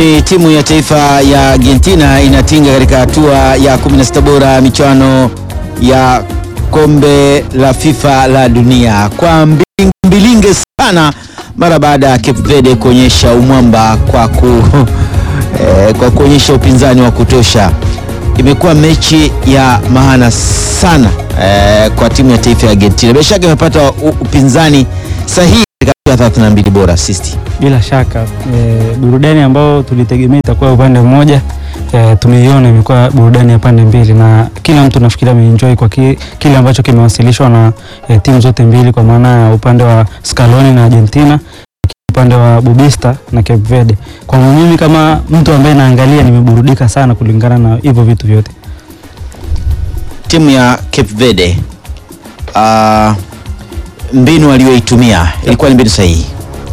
Rasmi timu ya taifa ya Argentina inatinga katika hatua ya 16 bora michuano ya kombe la FIFA la dunia kwa mbilinge, mbilinge sana mara baada ya Cape Verde kuonyesha umwamba kwa, ku, eh, kwa kuonyesha upinzani wa kutosha. Imekuwa mechi ya maana sana eh, kwa timu ya taifa ya Argentina. Bila shaka imepata u- upinzani sahihi katika 32 bora sisti. Bila shaka e, burudani ambayo tulitegemea itakuwa upande mmoja e, tumeiona imekuwa burudani ya pande mbili, na kila mtu nafikiri ameenjoy kwa ki, kile ambacho kimewasilishwa na e, timu zote mbili, kwa maana ya upande wa Scaloni na Argentina, upande wa Bubista na Cape Verde. Kwa mimi kama mtu ambaye naangalia, nimeburudika sana kulingana na hivyo vitu vyote. timu ya Cape Verde uh, mbinu aliyoitumia ilikuwa ni mbinu sahihi.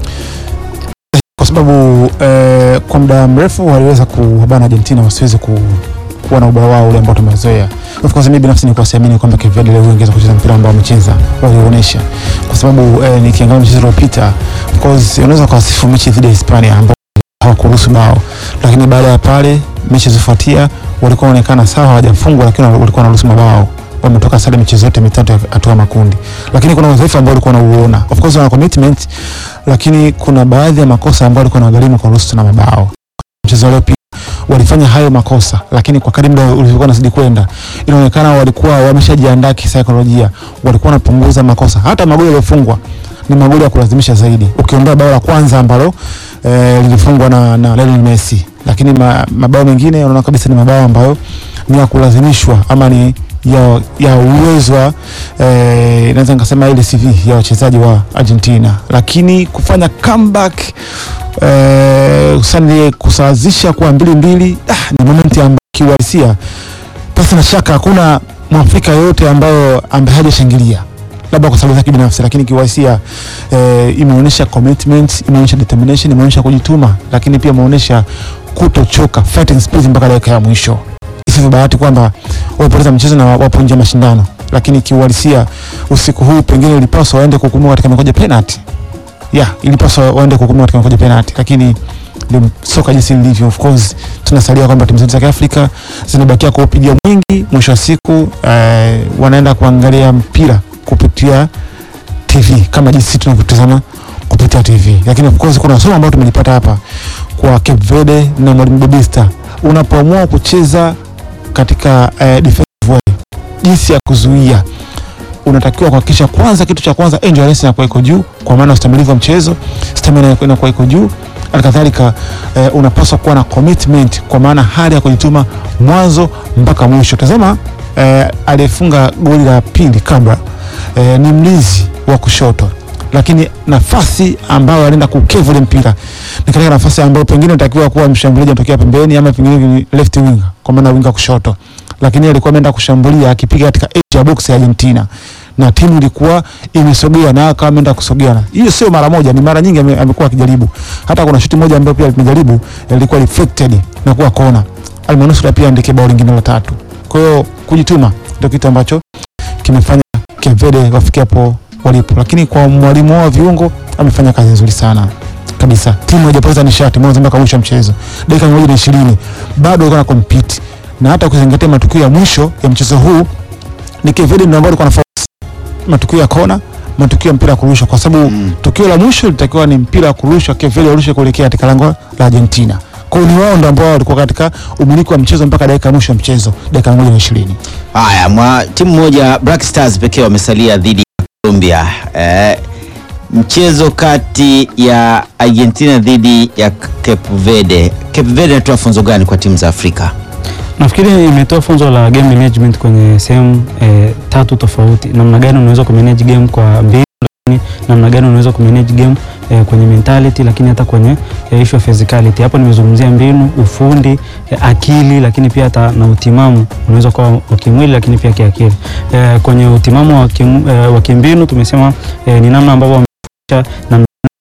kwa sababu eh, kwa muda mrefu waliweza kuwabana Argentina wasiweze ku, kuwa na ubao wao ule ambao tumezoea. Of course mimi binafsi nilikuwa siamini kwamba Cape Verde leo ingeweza kucheza mpira ambao wamecheza walionyesha, kwa sababu eh, nikiangalia mchezo uliopita, of course unaweza kuwasifu mechi dhidi ya Hispania ambao hawakuruhusu bao, lakini baada ya pale mechi zifuatia walikuwa wanaonekana sawa, hawajafungwa lakini walikuwa wanaruhusu mabao wametoka sare michezo yote mitatu ya hatua makundi, lakini kuna udhaifu ambao walikuwa wanauona. Of course wana commitment, lakini kuna baadhi ya makosa ambayo walikuwa wanagharimu kwa ruhusa na mabao. Mchezo uliopita walifanya hayo makosa, lakini kwa kadri muda ulivyokuwa unazidi kwenda, inaonekana walikuwa wameshajiandaa kisaikolojia, walikuwa wanapunguza makosa. Hata magoli yaliyofungwa ni magoli ya kulazimisha zaidi, ukiondoa bao la kwanza ambalo eh, lilifungwa na, na Lionel Messi, lakini ma, mabao mengine unaona kabisa ni mabao ambayo ni ya kulazimishwa ama ni ya, ya uwezo wa eh, naweza nikasema ile CV ya wachezaji wa Argentina, lakini kufanya comeback eh, hususani kusawazisha kwa mbili mbili, ah, ni momenti ambayo kiuhalisia pasi na shaka hakuna mwafrika yoyote ambayo ambaye hajashangilia labda kwa sababu zake binafsi, lakini kiuhalisia eh, imeonyesha commitment, imeonyesha determination, imeonyesha kujituma, lakini pia imeonyesha kutochoka, fighting spirit mpaka dakika ya mwisho. Isivyo bahati kwamba wamepoteza mchezo na wapo nje ya mashindano, lakini kiuhalisia usiku huu pengine ilipaswa waende kuhukumiwa katika mikoja penalty. Yeah, ilipaswa waende kuhukumiwa katika mikoja penalty, lakini ndio soka jinsi lilivyo. Of course tunasalia kwamba timu zetu za Kiafrika zinabakia kuupigia mwingi, mwisho wa siku eh, wanaenda kuangalia mpira kupitia TV kama jinsi tunavyotazama kupitia TV, lakini of course kuna somo ambalo tumelipata hapa kwa Cape Verde na mwalimu Bobista, unapoamua kucheza katika eh, defensive way, jinsi ya kuzuia unatakiwa kuhakikisha kwanza, kitu cha kwanza endurance inakuwa iko juu, kwa maana ustamilivu wa mchezo, stamina inakuwa iko juu. Halikadhalika eh, unapaswa kuwa na commitment, kwa maana hali ya kujituma mwanzo mpaka mwisho. Tazama eh, aliyefunga goli la pili kabla eh, ni mlinzi wa kushoto lakini nafasi ambayo alienda kukevu ile mpira ni katika nafasi ambayo pengine anatakiwa kuwa mshambuliaji anatokea pembeni ama pengine ni left wing kwa maana winga kushoto, lakini alikuwa ameenda kushambulia akipiga katika edge ya box ya Argentina na timu ilikuwa imesogea na akawa ameenda kusogea. Hiyo sio mara moja, ni mara nyingi ame- amekuwa akijaribu. Hata kuna shuti moja ambayo pia limejaribu ilikuwa reflected na kuwa kona, almanusura pia andike bao lingine la tatu. Kwa hiyo kujituma ndio kitu ambacho kimefanya Cape Verde wafikia hapo walipo, lakini kwa mwalimu wao wa viungo amefanya kazi nzuri sana kabisa. Timu haijapoteza nishati mwanzo mpaka mwisho wa mchezo, dakika mia moja na ishirini bado walikuwa na compete, na hata kuzingatia matukio ya mwisho ya mchezo huu ni Cape Verde ndio ambao walikuwa na focus matukio ya kona, matukio ya mpira wa kurusha, kwa sababu Mm. tukio la mwisho litakiwa ni mpira wa kurusha, Cape Verde warushe kuelekea katika lango la Argentina. Kwa hiyo ni wao ndio ambao walikuwa katika umiliki wa mchezo mpaka dakika ya mwisho ya mchezo, dakika mia moja na ishirini. Haya, mwa timu moja Black Stars pekee wamesalia dhidi ya Colombia. Eh, mchezo kati ya Argentina dhidi ya Cape Verde. Cape Verde inatoa funzo gani kwa timu za Afrika? Nafikiri imetoa funzo la game management kwenye sehemu eh, tatu tofauti, namna gani unaweza kumanage game kwa mbinu, lakini namna gani unaweza kumanage game eh, kwenye mentality, lakini hata kwenye eh, issue of physicality. Hapo nimezungumzia mbinu, ufundi, eh, akili, lakini pia hata na utimamu unaweza kuwa wa kimwili, lakini pia kiakili. Eh, kwenye utimamu wa kim, eh, wa kimbinu tumesema eh, ni namna ambavyo wamefundisha namna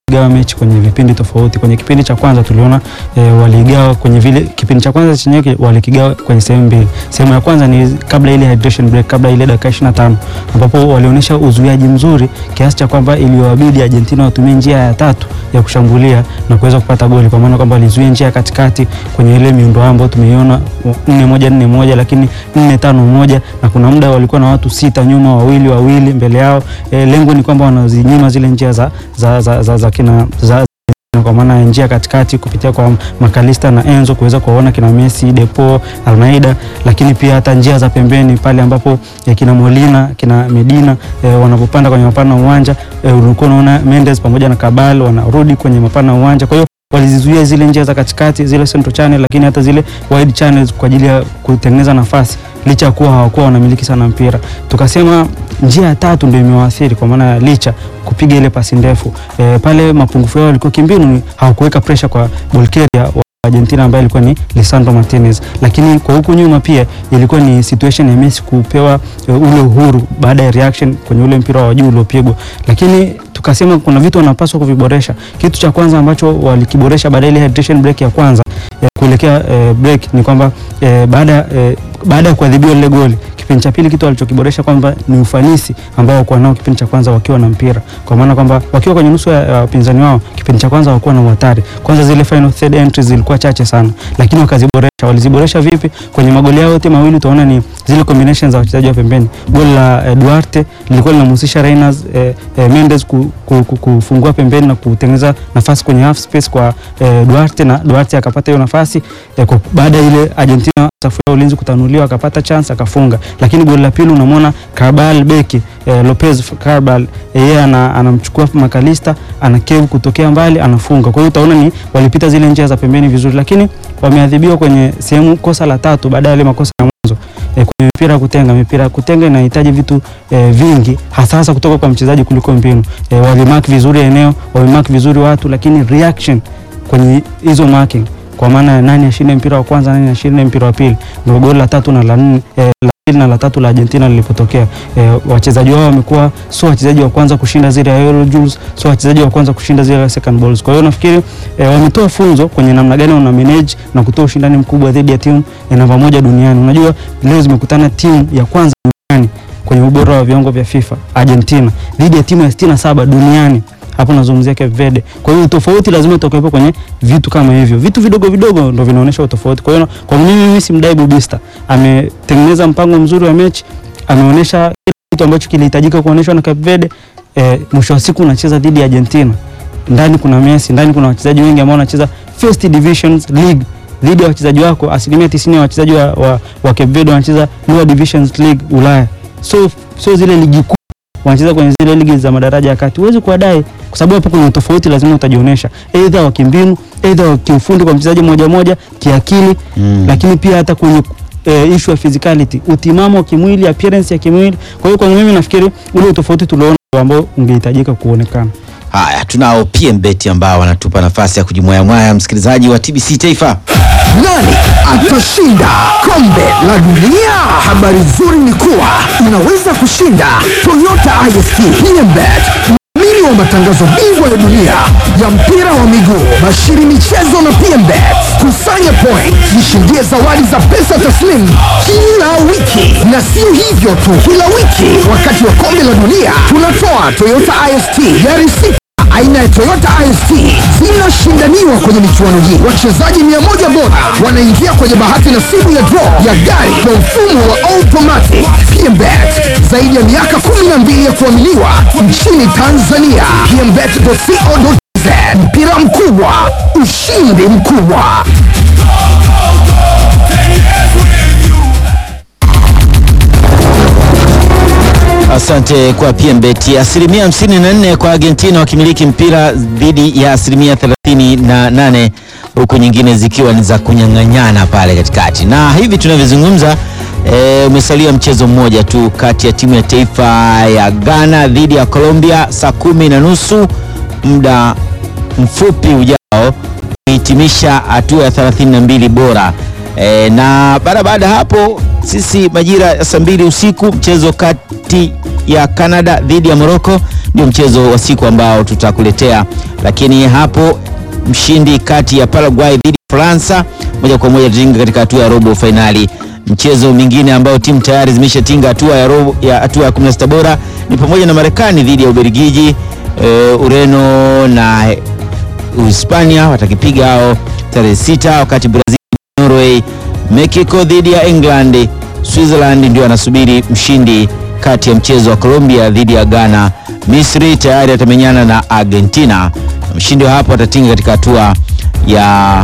gawa mechi kwenye vipindi tofauti. Kwenye kipindi cha kwanza tuliona e, waligawa kwenye vile kipindi cha kwanza chenyewe walikigawa kwenye sehemu mbili. Sehemu ya kwanza ni kabla ile hydration break, kabla ile dakika 25 ambapo walionyesha uzuiaji mzuri kiasi cha kwamba iliwabidi Argentina watumie njia ya tatu ya kushambulia na kuweza kupata goli, kwa maana kwamba walizuia njia ya katikati kwenye ile miundo ambayo tumeiona 4 moja 4 moja, lakini 4 tano moja, na kuna muda walikuwa na watu sita nyuma, wawili wawili mbele yao. E, lengo ni kwamba wanazinyima zile njia za, za, za, za, za kina za, kwa maana ya njia katikati kupitia kwa Makalista na Enzo kuweza kuwaona kina Messi, Depo, Almeida, lakini pia hata njia za pembeni pale ambapo eh, kina Molina, kina Medina eh, wanapopanda kwenye mapana ya uwanja eh, ulikuwa unaona Mendes pamoja na Kabal wanarudi kwenye mapana ya uwanja. Kwa hiyo walizizuia zile njia za katikati, zile central channel, lakini hata zile wide channels kwa ajili ya kutengeneza nafasi licha ya kuwa hawakuwa wanamiliki sana mpira. Tukasema njia ya tatu ndio imewaathiri kwa maana ya licha kupiga ile pasi ndefu e, pale mapungufu yao yalikuwa kimbinu, ni hawakuweka pressure kwa Bulgaria wa Argentina ambaye alikuwa ni Lisandro Martinez, lakini kwa huku nyuma pia ilikuwa ni situation ya Messi kupewa e, ule uhuru baada ya reaction kwenye ule mpira wa juu uliopigwa, lakini tukasema kuna vitu wanapaswa kuviboresha. Kitu cha kwanza ambacho walikiboresha baada ya ile hydration break ya kwanza ya kuelekea e, break ni kwamba e, baada e, baada ya kuadhibiwa lile goli kipindi cha pili kitu walichokiboresha kwamba ni ufanisi ambao wakuwa nao kipindi cha kwanza wakiwa na mpira, kwa maana kwamba wakiwa kwenye nusu ya wapinzani wao kipindi cha kwanza hawakuwa na uhatari. Kwanza zile final third entries zilikuwa chache sana, lakini wakaziboresha. Waliziboresha vipi? Kwenye magoli yao yote mawili utaona ni zile combinations za wachezaji wa pembeni. Goli la eh, Duarte lilikuwa linamhusisha Reina eh, eh, Mendes ku, ku, ku, kufungua pembeni na kutengeneza nafasi kwenye half space kwa eh, Duarte na Duarte akapata hiyo nafasi eh, kwa baada ya ile Argentina safu ya ulinzi kutanuliwa akapata chance akafunga. Lakini goli la pili unamwona Carbal beki eh, Lopez Carbal yeye eh, ana, anamchukua Makalista ana kevu kutokea mbali anafunga. Kwa hiyo utaona ni walipita zile njia za pembeni vizuri, lakini wameadhibiwa kwenye sehemu kosa la tatu baada ya ile makosa ya mwanzo eh, kwenye mipira ya kutenga. Mipira ya kutenga inahitaji vitu eh, vingi hasa hasa kutoka kwa mchezaji kuliko mbinu. Eh, walimark vizuri eneo, walimark vizuri watu, lakini reaction kwenye hizo marking kwa maana ya nani ashinde mpira wa kwanza, nani ashinde mpira wa pili, ndio goli la tatu na la nne eh, la pili na la tatu la Argentina lilipotokea. Eh, wachezaji wao wamekuwa sio wachezaji wa kwanza kushinda zile Euro Jules, sio wachezaji wa kwanza kushinda zile second balls. Kwa hiyo nafikiri eh, wametoa funzo kwenye namna gani wana manage na kutoa ushindani mkubwa dhidi ya timu ya namba moja duniani. Unajua leo zimekutana timu ya kwanza duniani kwenye ubora wa viwango vya FIFA Argentina dhidi ya timu ya 67 duniani hapo nazungumzia Cape Verde. Kwa hiyo tofauti lazima itokepo kwenye vitu kama hivyo, vitu vidogo vidogo ndio vinaonyesha utofauti. Kwa hiyo kwa mimi mimi simdai Bubista, ametengeneza mpango mzuri wa mechi, ameonyesha kile kitu ambacho kilihitajika kuonyeshwa na Cape Verde. E, mwisho wa siku unacheza dhidi ya Argentina, ndani kuna Messi, ndani kuna wachezaji wengi ambao wanacheza first divisions league dhidi ya wachezaji wako. Asilimia tisini ya wachezaji wa, wa, wa Cape Verde wanacheza lower divisions league Ulaya, so so zile ligi kuu wanacheza kwenye zile ligi za madaraja ya kati. Huwezi kuwadai kwa sababu hapo kuna tofauti, lazima utajionyesha aidha wa kimbinu, aidha wa kiufundi kwa mchezaji mmoja mmoja, kiakili Mm. lakini pia hata kwenye e, issue ya physicality, utimamu wa kimwili, appearance ya kimwili. Kwa hiyo kwa mimi nafikiri ule utofauti tuliona ambao ungehitajika kuonekana. Haya, tunao PMBet ambao wanatupa nafasi ya kujimwayamwaya msikilizaji wa TBC Taifa. Nani atashinda kombe la dunia? Habari nzuri ni kuwa unaweza kushinda Toyota IST PMBet, mdhamini wa matangazo bingwa ya dunia ya mpira wa miguu, bashiri michezo na PMBet. Kusanya point, jishindie zawadi za pesa taslimu kila wiki, na sio hivyo tu, kila wiki wakati wa kombe la dunia tunatoa Toyota IST gari sita aina ya Toyota IST zinashindaniwa kwenye michuano hii. Wachezaji mia moja bora wanaingia kwenye bahati nasibu ya draw ya gari kwa mfumo wa automatic. PMBet zaidi ya miaka 12 ya kuaminiwa nchini Tanzania. PMBet.co.tz mpira mkubwa, ushindi mkubwa. Asante kwa PMBet. Asilimia 54 kwa Argentina wakimiliki mpira dhidi ya asilimia 38 huku nyingine zikiwa ni za kunyang'anyana pale katikati, na hivi tunavyozungumza e, umesalia mchezo mmoja tu kati ya timu ya taifa ya Ghana dhidi ya Colombia saa kumi na nusu muda mfupi ujao kuhitimisha hatua ya 32 bora e, na baada baada ya hapo sisi majira ya saa mbili usiku mchezo kati ya Canada dhidi ya Morocco ndio mchezo wa siku ambao tutakuletea, lakini hapo mshindi kati ya Paraguay dhidi ya Faransa moja kwa moja tutinga katika hatua ya robo fainali. Mchezo mingine ambao timu tayari zimeshatinga hatua ya robo ya hatua ya 16 bora ni pamoja na Marekani dhidi ya Ubelgiji, e, Ureno na Uhispania watakipiga hao tarehe sita, wakati Brazil Norway, Mexico dhidi ya England, Switzerland ndio anasubiri mshindi kati ya mchezo wa Colombia dhidi ya Ghana. Misri tayari atamenyana na Argentina na mshindi wa hapo atatinga katika hatua ya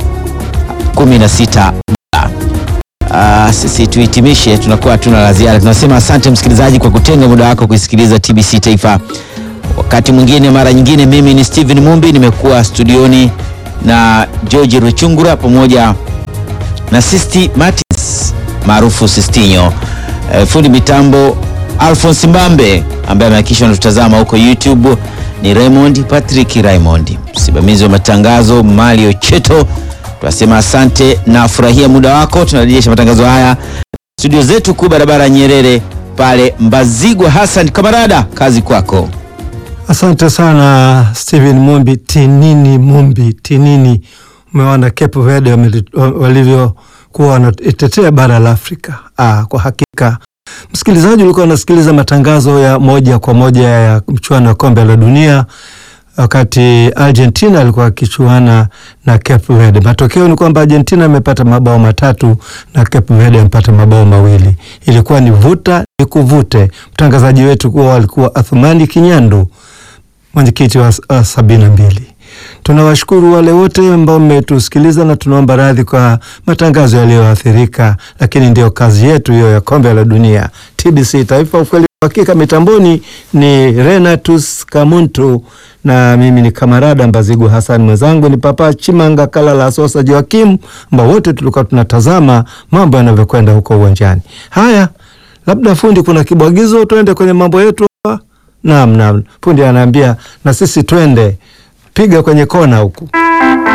16. Uh, sisi tuhitimishe, tunakuwa hatuna la ziada. Tunasema asante msikilizaji kwa kutenga muda wako kuisikiliza TBC Taifa. Wakati mwingine, mara nyingine, mimi ni Steven Mumbi, nimekuwa studioni na George Ruchungura pamoja na Sisti Martins maarufu Sistinyo. E, fundi mitambo Alphonse Mbambe ambaye amehakikisha anatutazama huko YouTube ni Raymond Patrick Raymond, msimamizi wa matangazo Mario Cheto. Tunasema asante na furahia muda wako. Tunarejesha matangazo haya studio zetu kuu barabara ya Nyerere pale Mbazigwa. Hassan Kamarada, kazi kwako. Asante sana Steven Mumbi, tinini Mumbi, tinini. Umeona Cape Verde walivyokuwa wanatetea bara la Afrika. Ah, kwa hakika msikilizaji, ulikuwa unasikiliza matangazo ya moja kwa moja ya mchuano wa kombe la dunia wakati Argentina alikuwa akichuana na Cape Verde. Matokeo ni kwamba Argentina amepata mabao matatu na Cape Verde amepata mabao mawili. Ilikuwa ni vuta ni kuvute. Mtangazaji wetu kuwa alikuwa Athumani Kinyandu, mwenyekiti wa uh, sabini na mbili. Tunawashukuru wale wote ambao mmetusikiliza na tunaomba radhi kwa matangazo yaliyoathirika, lakini ndio kazi yetu hiyo ya kombe la dunia. TBC Taifa, ukweli hakika. Mitamboni ni Renatus Kamuntu na mimi ni Kamarada Mbazigu Hassan, mwenzangu ni Papa Chimanga Kalala Sosa Joakim, ambao wote tulikuwa tunatazama mambo yanavyokwenda huko uwanjani. Haya, labda fundi, kuna kibwagizo, tuende kwenye mambo yetu hapa. Naam, naam, fundi anaambia na sisi twende, piga kwenye kona huku.